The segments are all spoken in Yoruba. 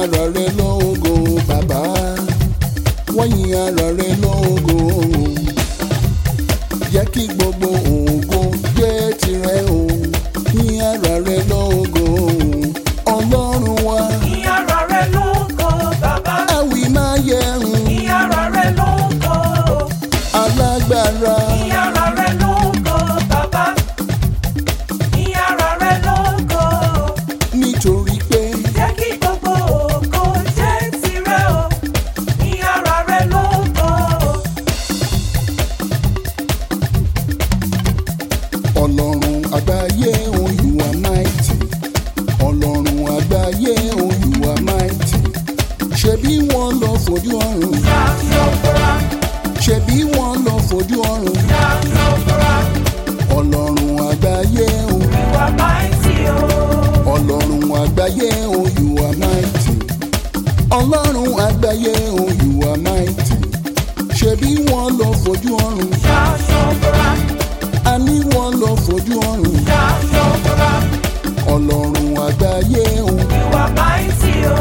ara rẹ lógo bàbá wọ́n yin ara rẹ lógo jẹ́ kí gbogbo ògo jẹ́ tirẹ̀ o yin ara rẹ lógo ọlọ́run wa Ìyára rẹ lógo bàbá. àwì máa yẹ̀hùn Ìyára rẹ lógo. alágbára Ìyára rẹ lógo bàbá. Ìyára rẹ lógo. nítorí pé Jẹ́ kí gbogbo ògo jẹ́ tirẹ̀ o. Ìyára rẹ lógo. ọlọ́run àgbáyé o you are mighty ọlọ́run àgbáyé o you are mighty ṣebí wọ́n lọ fojú ọ̀run Yàtọ̀fra, ṣebí wọ́n lọ fojú ọ̀run yàtọ̀fra, ọlọ́run àgbáyé o you are mighty o. ọlọ́run àgbáyé o you are mighty ọlọ́run àgbáyé o you are mighty ṣebí wọ́n lọ fojú ọ̀run Yàtọ̀fra, àní wọ́n lọ fojú ọ̀run yàtọ̀fra, ọlọ́run àgbáyé o. you are mighty o.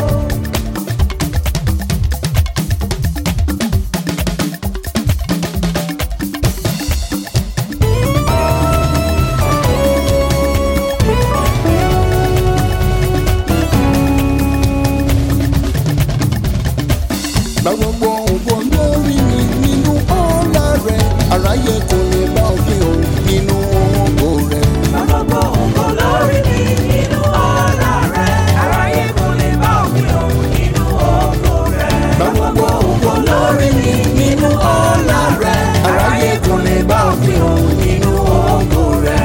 Gba gbogbo ògo lórí mi nínú ọlá rẹ̀ aráyé kò lè bá òkè o nínú ògo rẹ̀. Gbogbo ògo lórí mi nínú ọlá rẹ̀. Aráyé kò lè bá òkè òun nínú ògo rẹ̀. Gba gbogbo ògo lórí mi nínú ọlá rẹ̀ aráyé kò lè bá òkè o nínú ògo rẹ̀.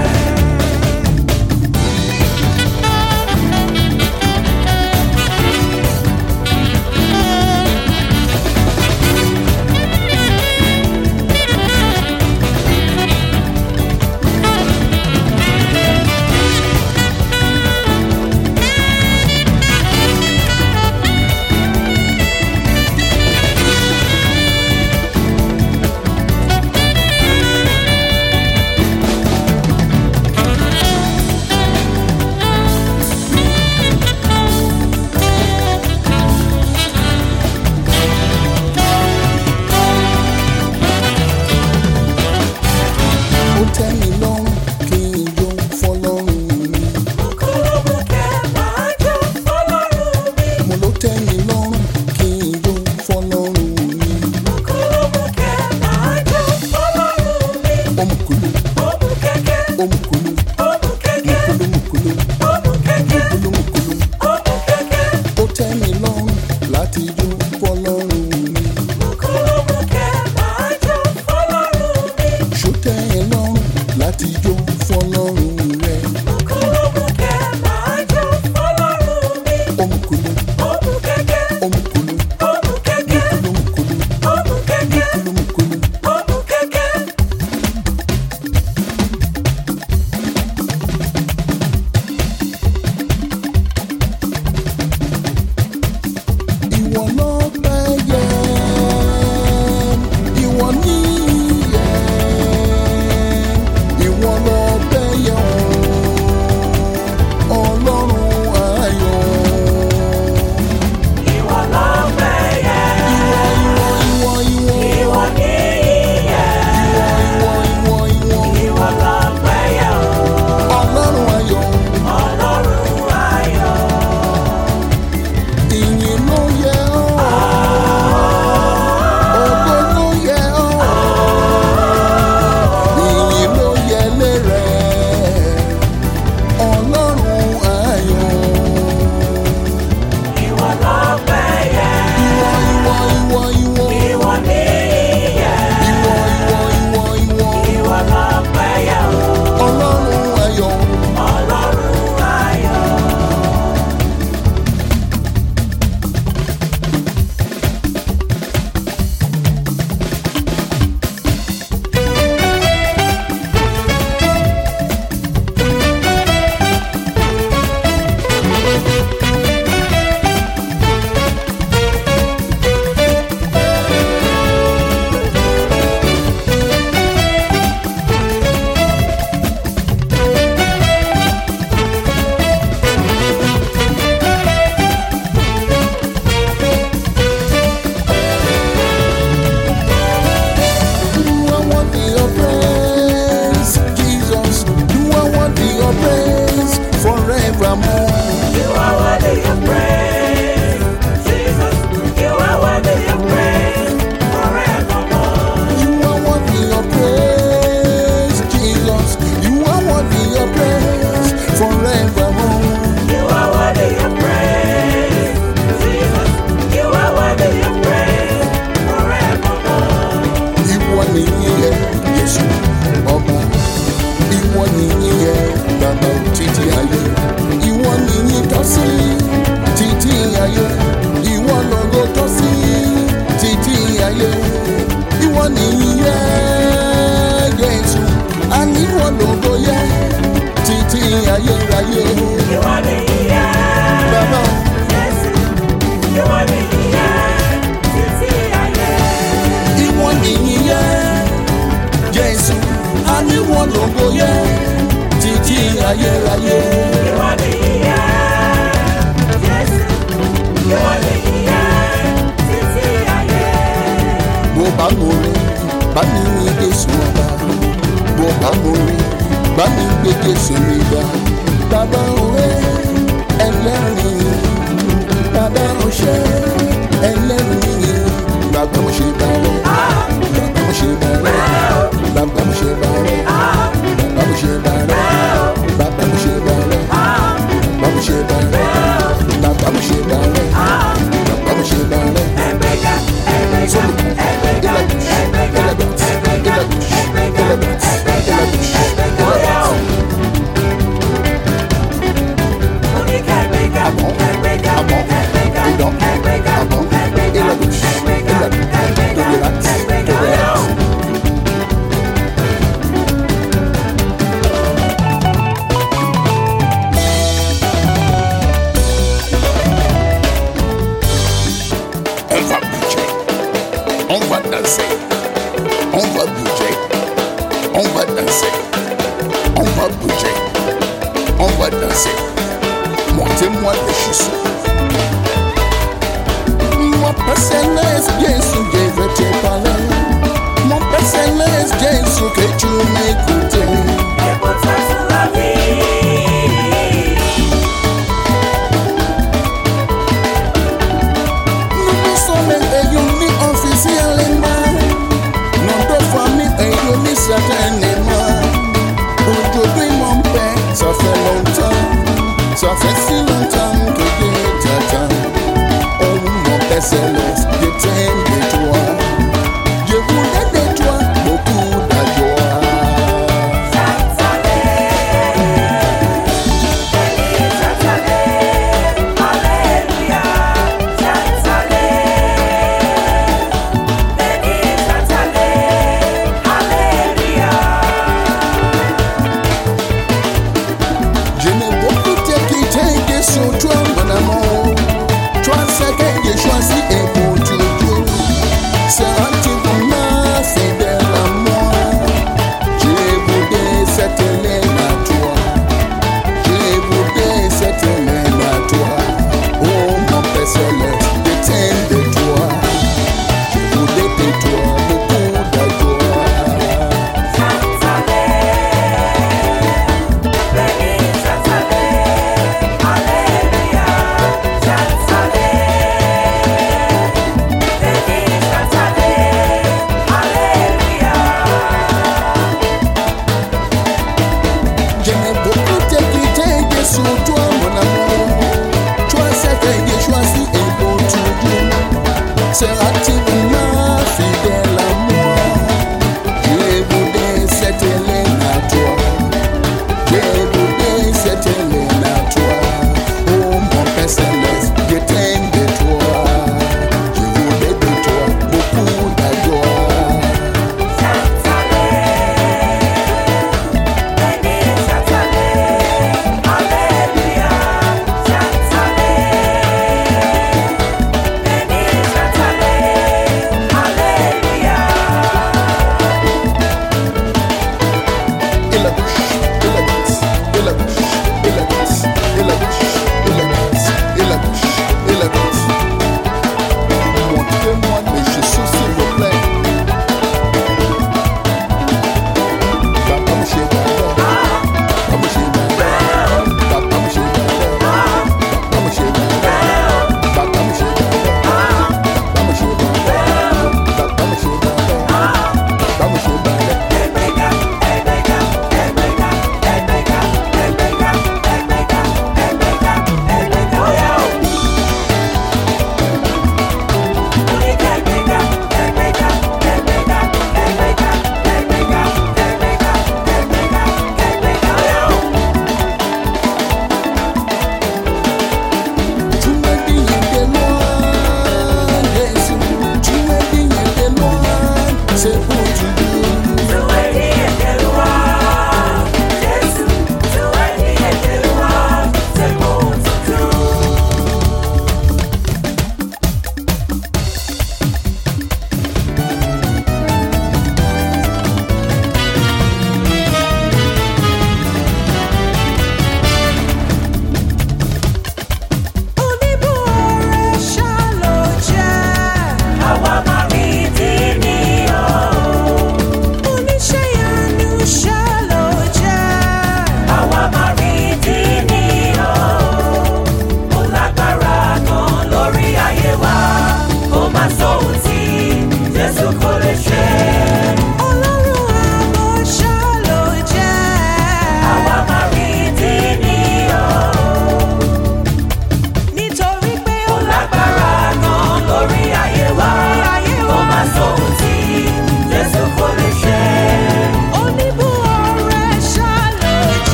bá mi ní Jésù ọba bó bá mo rí bá mi gbé Jésù mi ga bàbá òwe ẹlẹ́rìí bàbá òṣè ẹlẹ́rìí bàbá mo ṣe bá rẹ bàbá mo ṣe bá rẹ bàbá mo ṣe bá rẹ bàbá mo ṣe bá rẹ bàbá mo ṣe bá rẹ bàbá mo ṣe bá rẹ bàbá mo ṣe bá rẹ bàbá mo ṣe bá rẹ. Ẹgbẹ́ga, ẹgbẹ́ga, ẹgbẹ́ga, ẹgbẹ́ga, ẹgbẹ́ga, ẹgbẹ́ga, ẹgbẹ́ga, ẹgbẹ́ga, óyá o. Mo ní ká ẹgbẹ́ga, ẹgbẹ́ga, ẹgbẹ́ga, ẹgbẹ́ga, ẹgbẹ́ga, ẹgbẹ́ga, ẹgbẹ́ga, ẹgbẹ́ga, óyá o. On va bouger, on va danser, on va bouger, on va danser, on va bouger, on va danser. Montez-moi les chissons. Mon personnel Jésus, je vais te parler. Mon personnel Jésus, que tu m'écoutes. Et pour toi, c'est la vie. Nous nous sommes réunis officiellement. Nos deux familles réunies certainement. Aujourd'hui, mon père, ça fait longtemps. Ça fait si longtemps que je t'attends. Oh, mon père céleste, je t'aime de toi. Je voulais de toi beaucoup de joie. Je n'ai beaucoup te quitter que sur toi, mon amour. Toi, c'est que j'ai choisi et pour toujours. Seras-tu vraiment fidèle à moi? Je voudrais cette laine à toi. Je voudrais cette laine à toi. Oh, mon Père céleste, je t'aime de toi. Je voudrais de toi beaucoup de joie.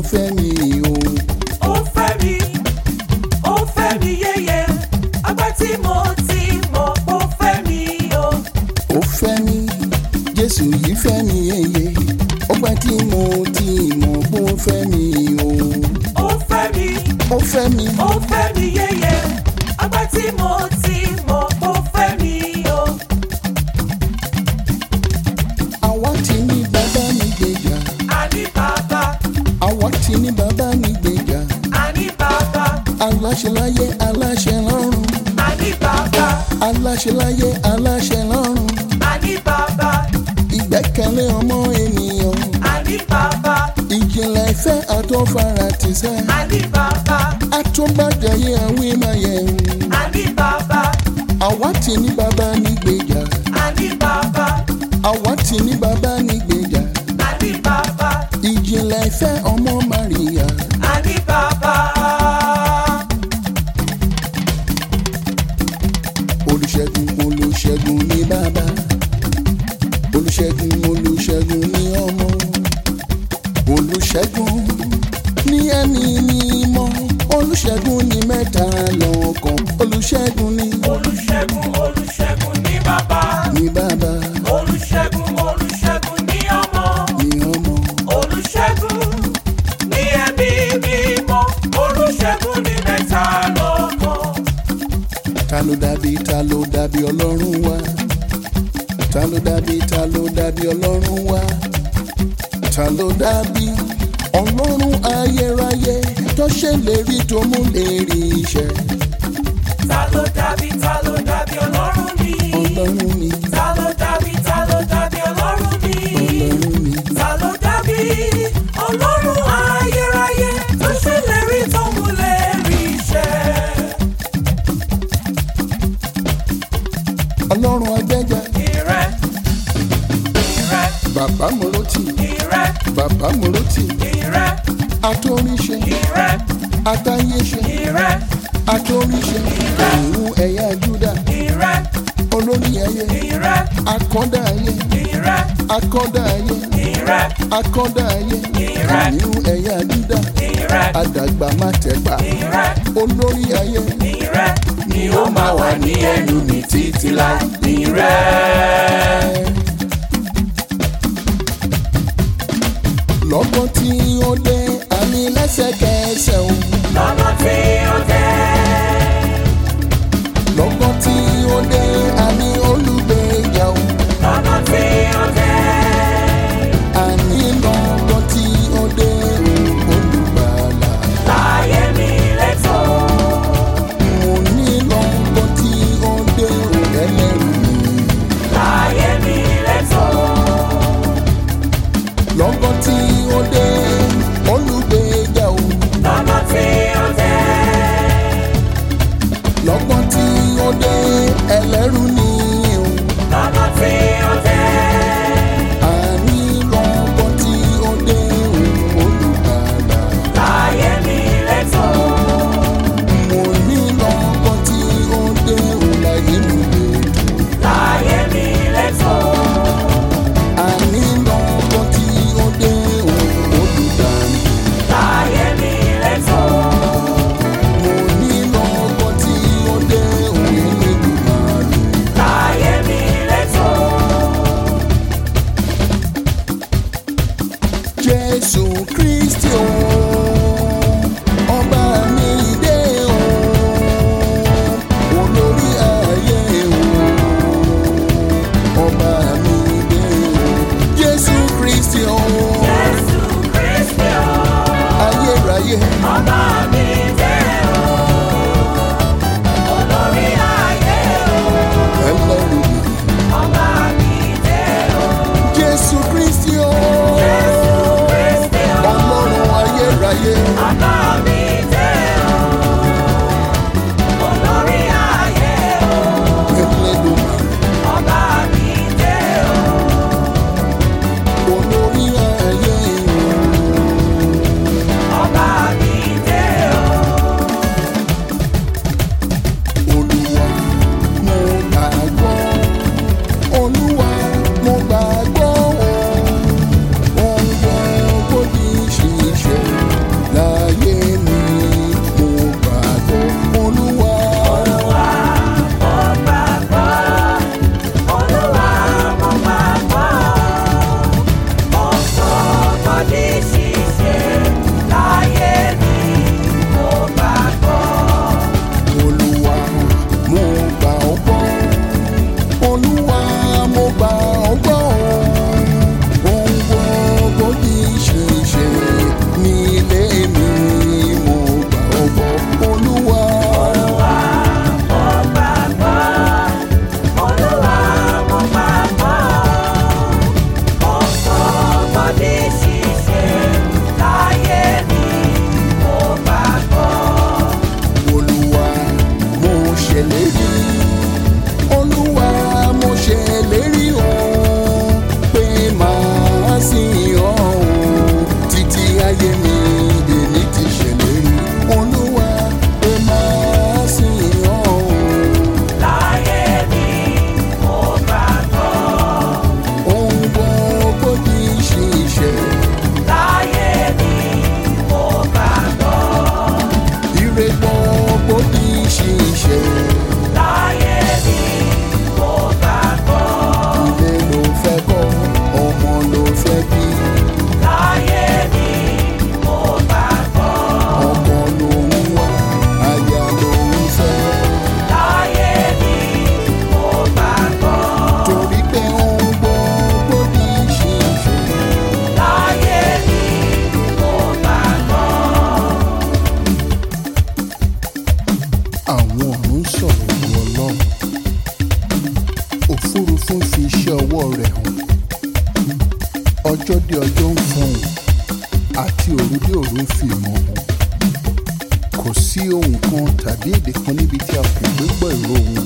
fẹ́ mi o. ó fẹ́ mi ó fẹ́ mi yéye ọgbà tí mo ti mọ̀ ó fẹ́ mi o. ó fẹ́ mi jésù yìí fẹ́ mi yeye ọgbà tí mo ti mọ̀ pé ó fẹ́ mi o. ó fẹ́ mi ó fẹ́ mi ó fẹ́ mi yéye ọgbà tí mo ti mọ̀ ó fẹ́ mi o. àwa tí ní bàbá mi gbèjà àní bàbá àwa tí ní bàbá mi gbèjà àní bàbá aláṣẹ láyé aláṣẹ lọ́run àní bàbá aláṣẹ láyé aláṣẹ lọ́run àní bàbá ìgbẹ́kẹ̀lé ọmọ ènìyàn àní bàbá ìjìnlẹ̀ ìfẹ́ àtọ́fara ti sẹ́ àní bàbá àtúbàjáyé àwímáyẹ̀hún àní bàbá àwa tí ní bàbá mi gbèjà àní bàbá àwa tí ní bàbá mi gbèjà àní bàbá ìjìnlẹ̀ ìfẹ́ ọmọ Màríyà àní bàbá. olùṣègùn olùṣègùn ní bàbá olùṣègùn olùṣègùn ní ọmọ olùṣègùn ní ẹni mímọ́ olùṣègùn ní mẹ́ta lọ́kàn olùṣègùn ní olùṣègùn olùṣègùn ní bàbá ní bàbá olùṣègùn olùṣègùn ní ọmọ ní ọmọ olùṣègùn ní ẹbí mímọ́ olùṣègùn ní mẹ́ta lọ́kàn. ta ló dàbí ta ló dàbí ọlọ́run wa ta ló dàbí ta ló dàbí ọlọ́run wa ta ló dàbí ọlọ́run ayérayé tó ṣèlérí tó mú lérí iṣẹ́ ta ló dàbí ta ló dàbí ọlọ́run mi. ọlọ́run ni ta ló dàbí ta ló dàbí ọlọ́run mi. ọlọ́run ni ta ló dàbí ọlọ́run ayérayé tó ṣèlérí tó múlẹ̀ rí iṣẹ́. ọlọ́run agbẹ́jà Ìrẹ́, ìrẹ́, bàbá mọ̀rọ́tì ìrẹ́, bàbá mọ̀rọ́tì ìrẹ́, atóríṣe ìrẹ́, atáyéṣe ìrẹ́, atóríṣe ìhun ẹ̀yà júdà ìrẹ́, olórí ayé ìrẹ́, akọ́dá ayé ìrẹ́, akọ́dá ayé ìrẹ́, akọ́dá ayé Ìrẹ́. ìhun ẹ̀yà júdà ìrẹ́, àdàgbà má tẹ̀gbà ìrẹ́, olórí ayé ìrẹ́ ni ó máa wà ní ẹnu mi títí láì. Ìrẹ́. lọ́gbọ́n tí ó dé àní lẹ́sẹ̀kẹsẹ̀ o Lọ́nà tí ó jẹ́. lọ́gbọ́n tí ó dé àní olùgbèjà o Lọ́nà tí ó jẹ́. àní lọ́gbọ́n tí ó dé olùgbàlà Láyé mi lẹ́tọ̀. mo ní lọ́gbọ́n tí ó dé ẹlẹ́rù mi Láyé mi lẹ́tọ̀. lọ́gbọ́n tí ó dé olùgbèjà o Lọ́nà tí ó jẹ́. lọ́gbọ́n tí ó dé ẹlẹ́rù ni o Lọ́nà tí ó jẹ́. àní lọ́gbọ́n tí ó dé olùgbàlà. Láyé mi lẹ́tọ̀. mo ní lọ́kọ́ tí ó dé òǹlà ìlú ètò Láyé mi lẹ́tọ̀. àní lọ́kọ́ tí ó dé olùdarí Láyé mi lẹ́tọ̀. mo ní lọ́kọ́ tí ó dé òǹlẹ́gbẹ̀mọ́lù Láyé mi lẹ́tọ̀. jésù kristi o ọba mi dé o olórí ayé o ọba mi dé o jésù kristi o Jésù Kristi o. ayérayé. Ọba mi jẹ́ o. Olórí ayé o. ẹlẹ́rù mi. Ọba mi jẹ́ o. Jésù Kristi o. Jésù Kristi o. Ọlọ́run ayérayé. Ọba mi jẹ́ o. Olórí ayé o. Ẹlẹ́dùnmarè. Ọba mi jẹ́ o. Olórí ayé o. Ọba mi jẹ́ o. Olúwa mo gbàgbọ́. Olúwa mo gbàgbọ́ o. Ohun gbogbo di ṣíṣe. fi ìmọ̀ hàn kò sí ohun kan tàbí èdè kan níbi tí a kò gbé gbọ́ ìró wọn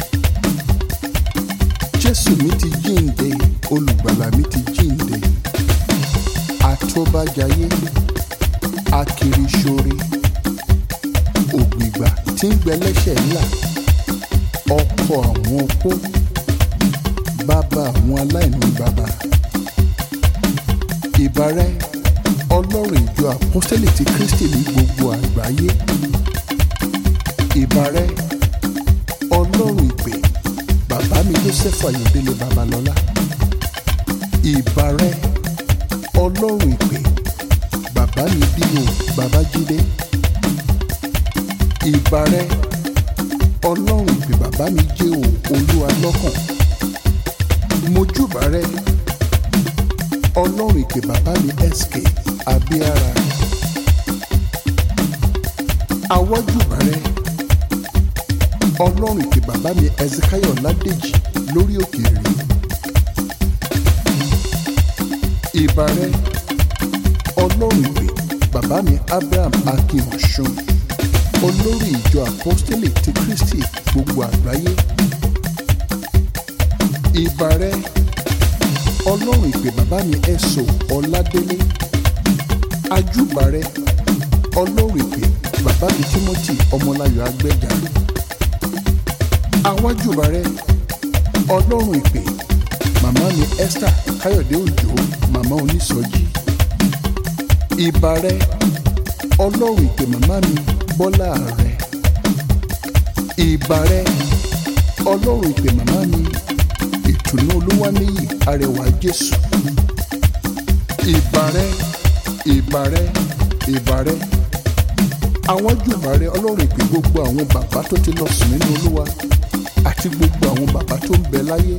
jésù mi ti jíǹde olùgbàlà mi ti jíǹde àtọ́bàjáyé akiriṣore ògbìgbà tí ń gbẹlẹ́ṣẹ̀ ńlá ọkọ àwọn opó bàbá àwọn aláìní bàbá ìbárẹ́ ọlọ́run ìjọ àpọ́sítélì ti kristi ní gbogbo àgbáyé ìbárẹ́ ọlọ́run ìpè bàbá mi joseph ayọ̀délé babalọ́lá ìbárẹ́ ọlọ́run ìpè bàbá mi bío babájídé ìbárẹ́ ọlọ́run ìpè bàbá mi jẹ́ o olúwa lọ́kàn mojúbà rẹ ọlọ́run ìpè bàbá mi sk abíára awọ́júbà rẹ ọlọ́run ìpè bàbá mi ezekiel ládèjì lórí òkèèrè ìbà rẹ ọlọ́run ìpè bàbá mi abraham akínọ̀sùn olórí ìjọ apostolic ti kristi gbogbo àgbáyé ìbà rẹ ọlọ́run ìpè bàbá mi ẹ̀sọ́ ọ̀ládélé ajúbà rẹ ọlọ́run ìpè bàbá mi timothy ọmọláyọ̀ agbẹ́jà àwájúbà rẹ ọlọ́run ìpè màmá mi esther káyọ̀dé òjò màmá onísọjí ìbà rẹ ọlọ́run ìpè màmá mi bọ́lá rẹ ìbà rẹ ọlọ́run ìpè màmá mi ìtùnú olúwaníyì arẹwà jésù ìbàrẹ ìbàrẹ ìbàrẹ àwọn jùbà rẹ ọlọ́run ìpè gbogbo àwọn bàbá tó ti lọ sùn nínú olúwa àti gbogbo àwọn bàbá tó ń bẹ láyé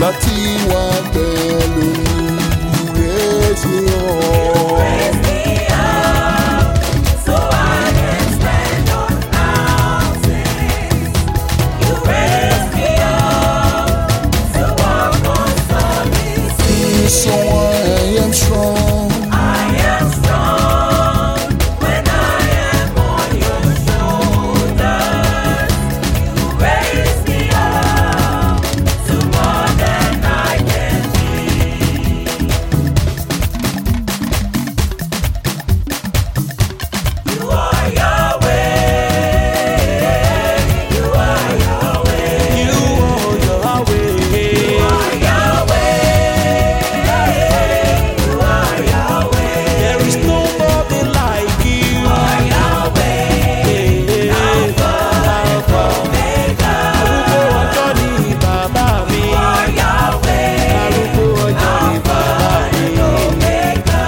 bàbá tí wà pẹ̀lú mi raise me up. Raise me up so I can stand on mountains. You raise me up to walk on solid seas. So I am strong. I am strong when I am on your shoulders. You raise me up to more than I can be. You are Yahweh. You are Yahweh. You are Yahweh. You are Yahweh. You are Yahweh. There is nobody like you. You are Yahweh. Alpha and Omega. Arúgbó ọjọ́ ni bàbá mi. You are Yahweh. Arúgbó ọjọ́ ni Alpha bàbá mi. and Omega.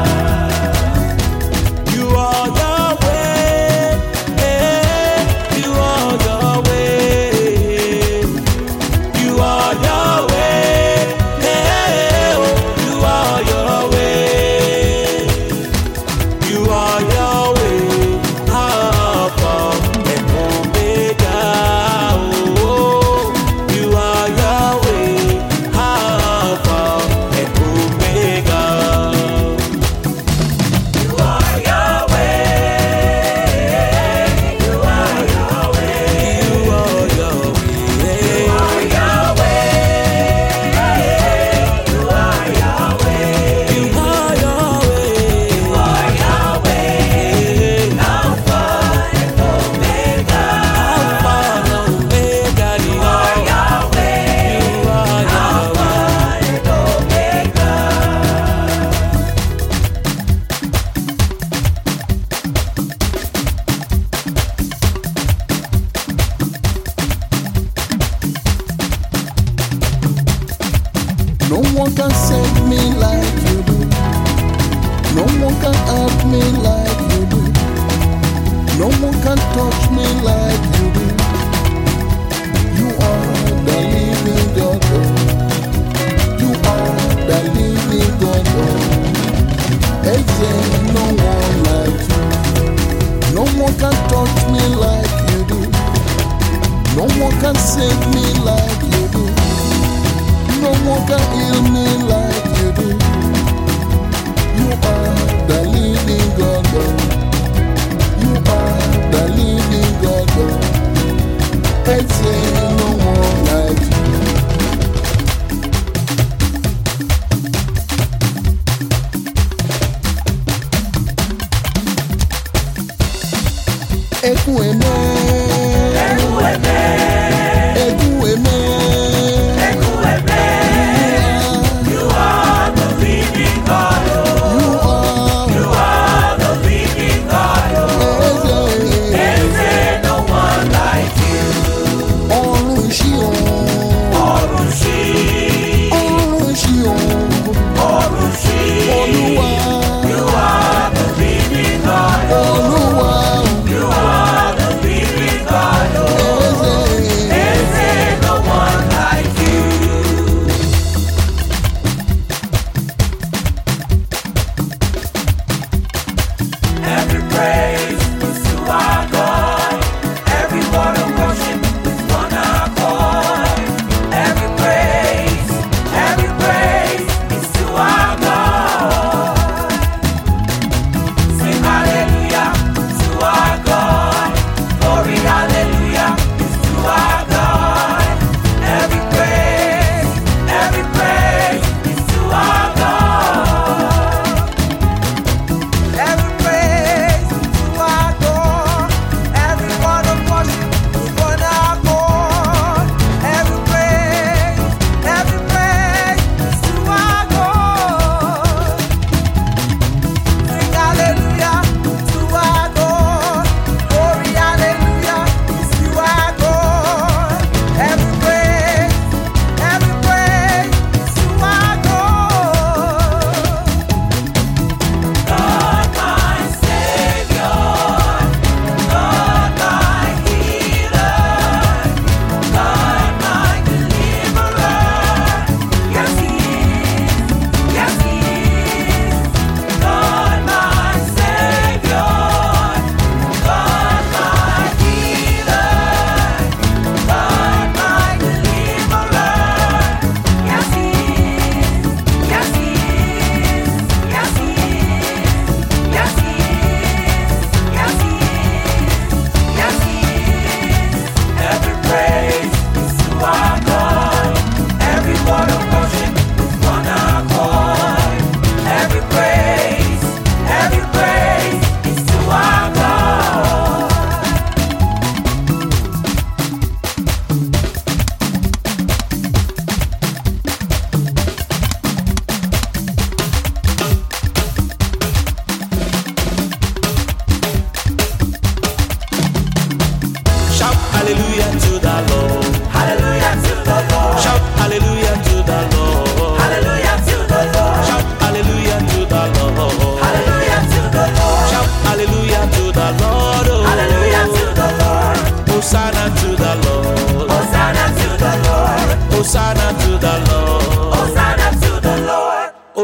You are Yahweh. Eh, You are Yahweh. You are Yahweh. Eh, oh, you are Yahweh. You are Yahweh. Alpha and Omega. Oh, you are Yahweh. Alpha and Omega. You are Yahweh. You are Yahweh. You are Yahweh. You are Yahweh. You are Yahweh. You are Yahweh. You are Yahweh. Alpha and Omega. Alpha and Omega. You You are are Yahweh. You are Alpha Yahweh. and Omega. No one can save me like you do. No one can help me like you do. No one can touch me like you do. You are the living God. oh. You are the living God. oh. Hey, yeah, no one like you. No one can touch me like you do. No one can save me like you do. No one can heal me like you do. You are the living God. oh. You are the living God. oh. I say no one like you. Eku eme, Eku eme, eku eme, eku eme. you You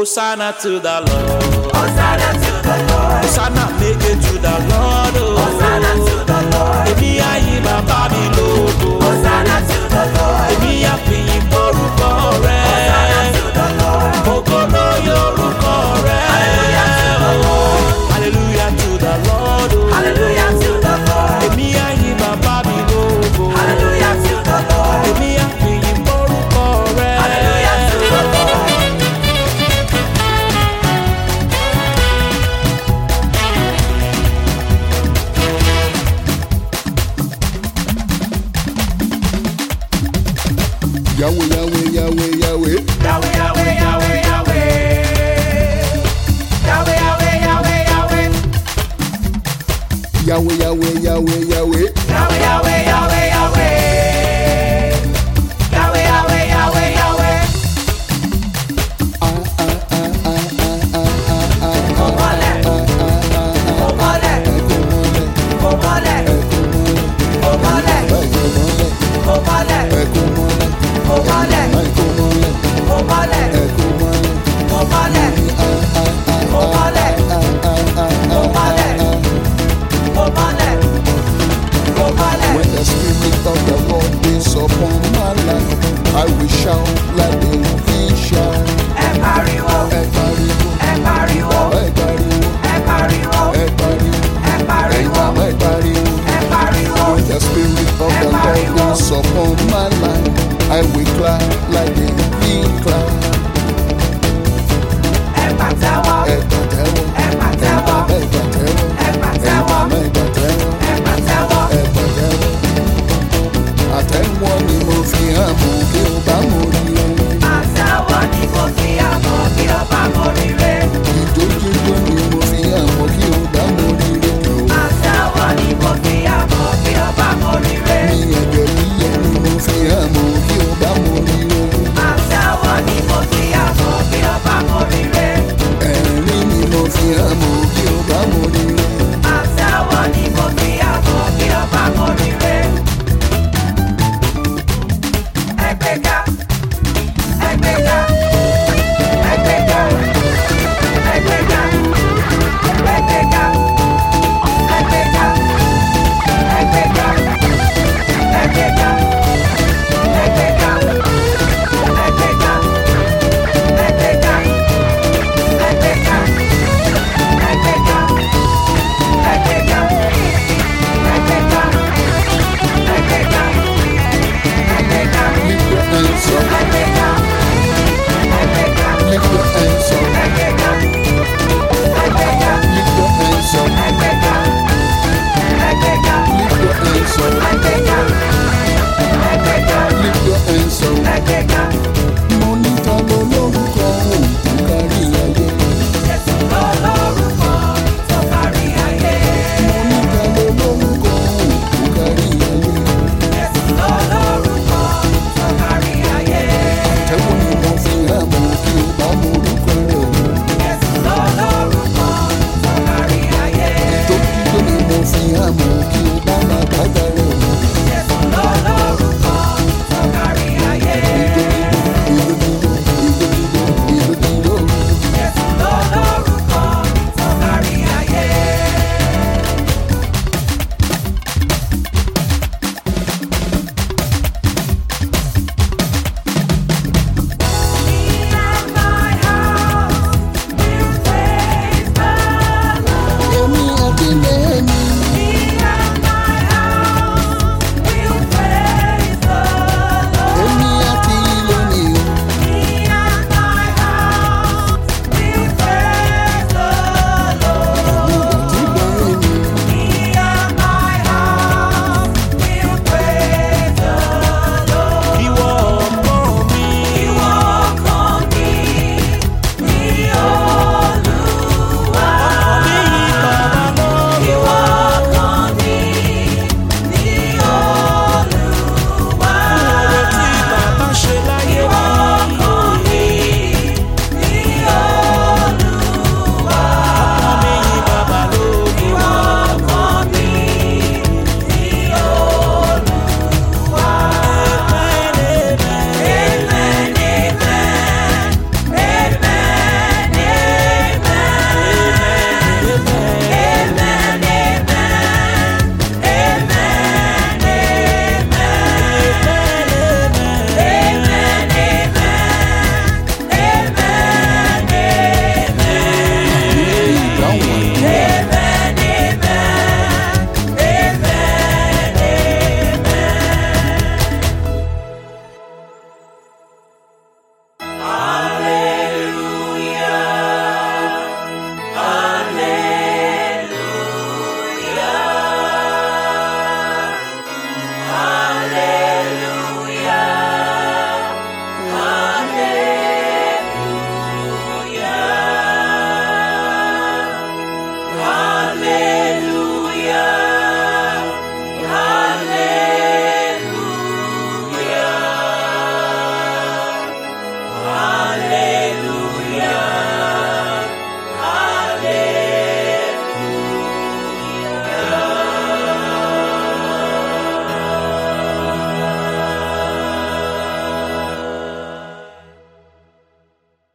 Hosanna to the Lord. Hosanna to the Lord. Hosanna make it to the Lord. Oh. Hosanna to the Lord. Èmi ayé bàbá mi lógo. Hosanna to the Lord. Èmi àfihàn orúkọ rẹ̀. Hosanna to the Lord. Ògo ló yọ orúkọ rẹ̀. Hallelujah to the Lord. Hallelujah to the Lord. Oh. Hallelujah to the Lord. Èmi ayé bàbá mi lógo. Hallelujah to the Lord. Èmi àfihàn orúkọ rẹ̀. Hallelujah to the Lord. Yahweh, Yahweh, Yahweh, Yahweh. Yahweh,